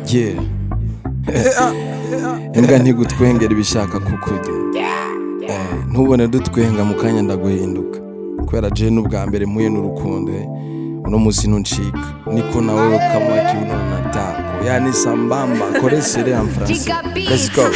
yeah imbwa ntigutwengera ibishaka kukurya Eh, ntubone dutwenga mu kanya ndaguhinduka kubera je n'ubwa mbere muye n'urukundo eh. uno musi ntuncika niko nawe ukamwaki uno natako yani sambamba koresere en français let's go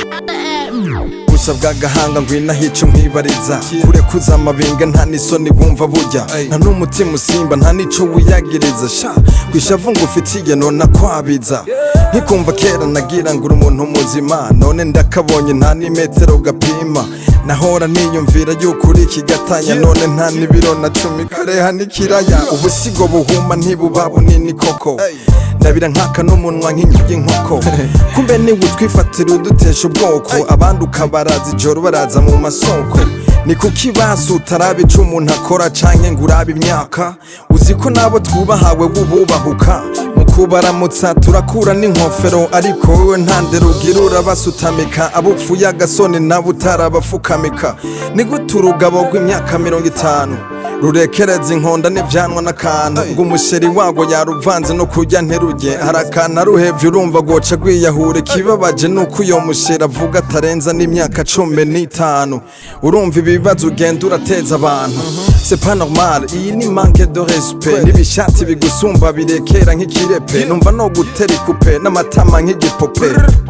gusa bw'agahanga ngwino ahica nkwibariza kure kuza amabinga nta n'isoni wumva burya nta n'umutima usimba nta n'ico wiyagiriza sha kwishavu ngo ufitiye none akwabiza nkikumva kera nagira ngo uri umuntu muzima none ndakabonye nta n'imetero gapima nahora niyumvira yuko uri ikigatanya none nta n'ibiro na cumi kareha n'ikiraya ubusigo buhuma ntibuba bunini koko ndabira nkaka n'umunwa nk'inyuma y'inkoko kumbe niwe utwifatira udutesha ubwoko abandi ukabaraza ijoro baraza mu masoko ni kuki basi utaraba ico umuntu akora canke ngo urabe imyaka uzi ko nabo twubahawe bububahuka mu kubaramutsa turakura n'inkofero ariko wowe nta ndero ugira urabasutamika abo upfuye agasoni nabo utarabafukamika ni gute urugabo rw'imyaka mirongo itanu rurekereza inkonda n'ivyanwa n'akantu ngo umusheri wago yaruvanze no kurya nterurye hari akantu aruhevye urumva goca rwiyahure ikibabaje nuko uyo musheri avuga atarenza n'imyaka cumi n'itanu urumva ibibazo ugenda urateza abantu c'est pas normal iyi ni manque de respect n'ibishati bigusumba birekera nk'ikirepe numva no gutera ikupe n'amatama nk'igipupe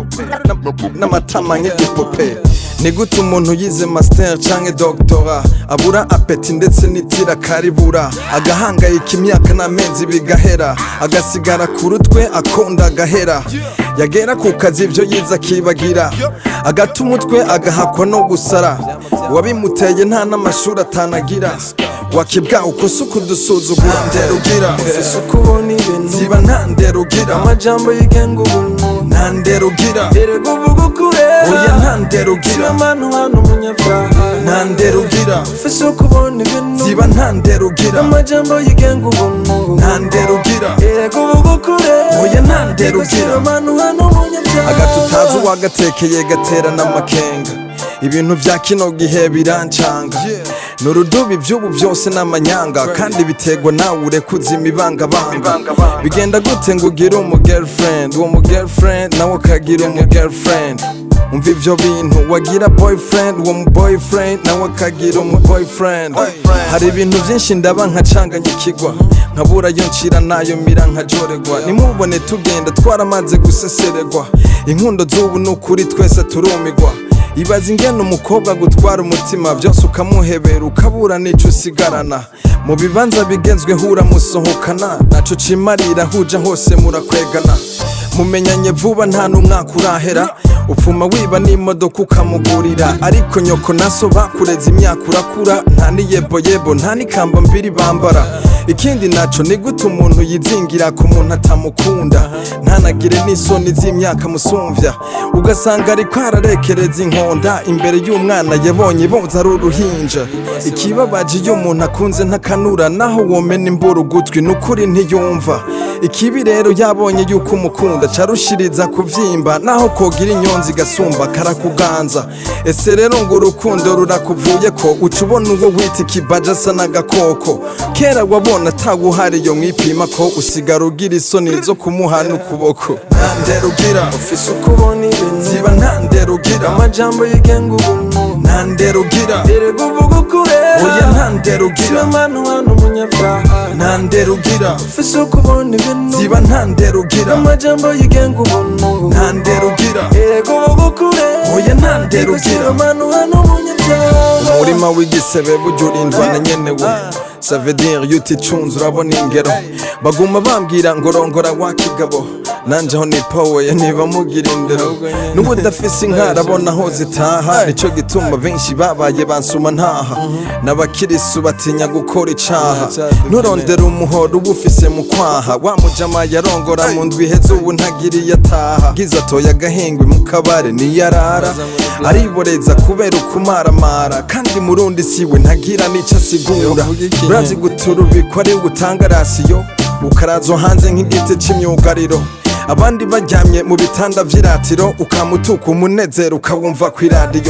n'amatama nk'igipupe ni gute umuntu yize master canke doctora abura apeti ndetse n'itira karibura agahangayika imyaka n'amezi bigahera agasigara ku rutwe akunda agahera yagera ku kazi ibyo yize akibagira agata umutwe agahakwa no gusara wabimuteye nta n'amashuri atanagira wakibwa uko si ukudusuzugura ndera ugira ufise uko ubona ibintu ziba nta ndera ugira amajambo yigenga ubuntu nta ndera ugira erega uvuga ukure oya nta ndera ugira manu hano umunyabyaha nta ndera ugira ufise uko ubona ibintu ziba nta ndera ugira amajambo yigenga ubuntu nta ndera ugira erega uvuga ukure oya nta ndera ugira manu hano umunyabyaha agati utazi uwagatekeye gatera n'amakenga ibintu vya kino gihe birancanga ni urudubi vy'ubu vyose n'amanyanga kandi biterwa nawe urekuza imibangabanga bigenda gute ngo ugire umu girlfriend uwo mu girlfriend nawe ukagira umu girlfriend umva ivyo bintu wagira boyfriend uwo mu boyfriend nawe akagira umu boyfriend hari ibintu vyinshi ndaba nkacanganyikirwa nkabura yo ncira nayo mira nkajoregwa nimubone tugenda twaramaze guseseregwa inkundo z'ubu ni ukuri twese turumigwa ibaza ingene umukobwa gutwara umutima byose ukamuhebera ukabura n'ico usigarana mu bibanza bigezweho uramusohokana naco cimarira huja hose murakwegana mumenyanye vuba nta n'umwaka urahera upfuma wiba n'imodoka ukamugurira ariko nyoko naso bakureze imyaka urakura nta n'iyeboyebo nta n'ikamba mbiri bambara ikindi naco ni gute umuntu yizingira ku muntu atamukunda ntanagire n'isoni z'imyaka musumvya ugasanga ariko ararekereza inkonda imbere y'umwana yabonye boza ari uruhinja ikibabaje iyo umuntu akunze ntakanura naho womena imbura ugutwi n'ukuri ntiyumva ikibi rero yabonye yuko umukunda carushiriza kuvyimba naho kogira inyonzi gasumba karakuganza ese rero ngo urukundo rurakuvuye ko uca ubona uwo wita ikibaja asa n'agakoko kera wabona ataguhariye mwipima ko usigara ugira isoni zo kumuha n'ukuboko nta ndera ugira ufise uko ubona ibintu ziba nta ndera ugira amajambo yigenga ubuntu nta ndera ugira erega uvuga ukure oya nta ndera ugira siba manu hano umunyabyaha nta ndera ugira ufise uko ubona ibintu ziba nta ndera ugira amajambo yigenga ubuntu nta ndera ugira erega uvuga ukure oya nta ndera ugira siba manu hano umunyabyaha umurima w'igisebe burya urindwa na nyenewe savedire iyo uticunze urabona ingero baguma bambwira ngo rongora wa kigabo nanje aho nipoweye niba mugira indero n'ubu udafise inka arabona aho zitaha nico gituma benshi babaye bansuma ntaha n'abakirisu batinya gukora icaha nturondera umuhoro uba ufise mu kwaha wa mujama yarongora mu ndwi iheze ubu ntagiriye ataha bwiza atoye agahengwe mu kabare niyo arara ariboreza kubera ukumaramara kandi murundi siwe ntagira n'ico asigura urazi guturubikwa ari gutanga rasiyo ukarazwa hanze nk'igiti c'imyugariro abandi baryamye mu bitanda vy'iratiro ukamutuka umunezero ukawumva kw'iradiyo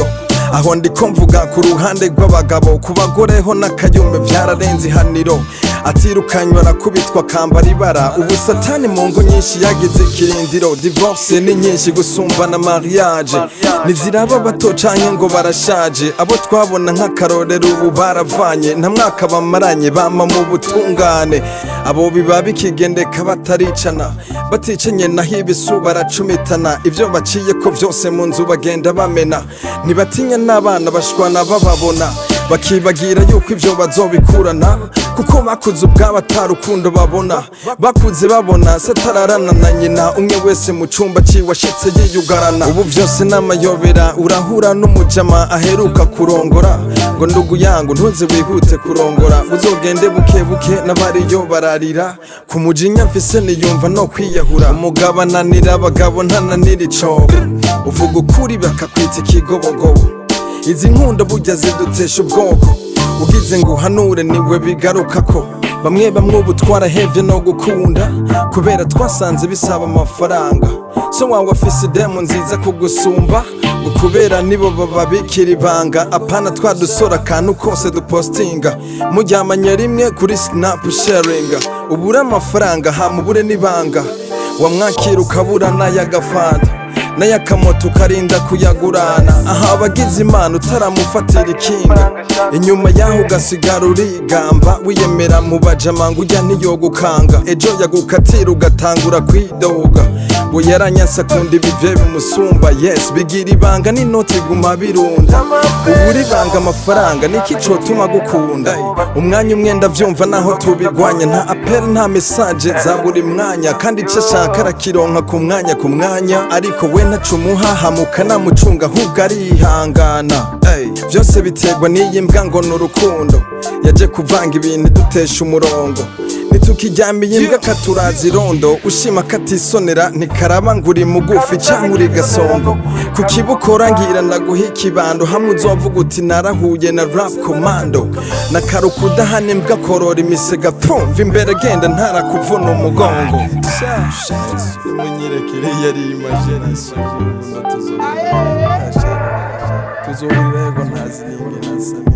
aho ndiko mvuga ku ruhande rw'abagabo ku bagore ho n'akayumbe byararenze ihaniro atirukanywa arakubitwa akambara ibara ubu satani mu ngo nyinshi yagize ikirindiro divorce ni nyinshi gusumbana mariage ntiziraba bato canke ngo barashaje abo twabona nk'akarorero ubu baravanye nta mwaka bamaranye bama mu butungane abo biba bikigendeka bataricana baticanye naho ibisu baracumitana ibyo baciye ko byose mu nzu bagenda bamena ntibatinya n'abana bashwana bababona bakibagira yuko ibyo bazobikurana kuko bakuze ubwabo atarukundo babona bakuze babona satararana na nyina umwe wese mu cyumba ciwashitse yiyugarana ubu byose n'amayobera urahura n'umujama aheruka kurongora ngo ndugu yangu ntuze wihute kurongora uzogende buke buke n'abariyo bararira ku mujinya mfise niyumva no kwiyahura umugabo ananira abagabo ntananira icobo uvuga ukuri bakakwita ikigobogobo izi nkunda burya zidutesha ubwoko ugize ngo uhanure niwe bigaruka ko bamwe bamwe ubu twarahevye no gukunda kubera twasanze bisaba amafaranga so wawe afise idemu nziza kugusumba ngo kubera nibo bababikira ibanga apana twadusora akantu kose dupostinga muryamanye rimwe kuri snap sharinga ubure amafaranga hamubure n'ibanga wamwakira ukabura n'ay'agafanta n'ay'akamoto ukarinda kuyagurana aha abagize imana utaramufatira ikinga inyuma yaho ugasigara urigamba wiyemera mu bajamanga ujya ntiyogukanga ejo yagukatira ugatangura kwidoga ngo yaranyasa akunda ibivye bimusumba yes bigira ibanga n'inoti iguma birunda ubu uribanga amafaranga niki cotuma gukunda umwanya umwe ndavyumva naho tubigwanya nta apel nta message za buri mwanya kandi ico ashaka arakironka ku mwanya ku mwanya ariko we ntaco umuhahamuka namucunga ahubwo arihangana Ey, vyose biterwa n'iyi mbwa ngo ni urukundo yaje kuvanga ibintu idutesha umurongo nitukiryamiye imbwa katuraza irondo ushima katisonera ntikaraba ngo uri mugufi canke uri gasongo ku kibukora ngira ndaguha ikibando hamwe uzovuga uti narahuye na rap commando nakaruka udahana imbwa korora imisega pfumva imbere genda ntarakuvuna umugongo munyirekere yari imagination tuzohurira yego ntazi ninge nasabye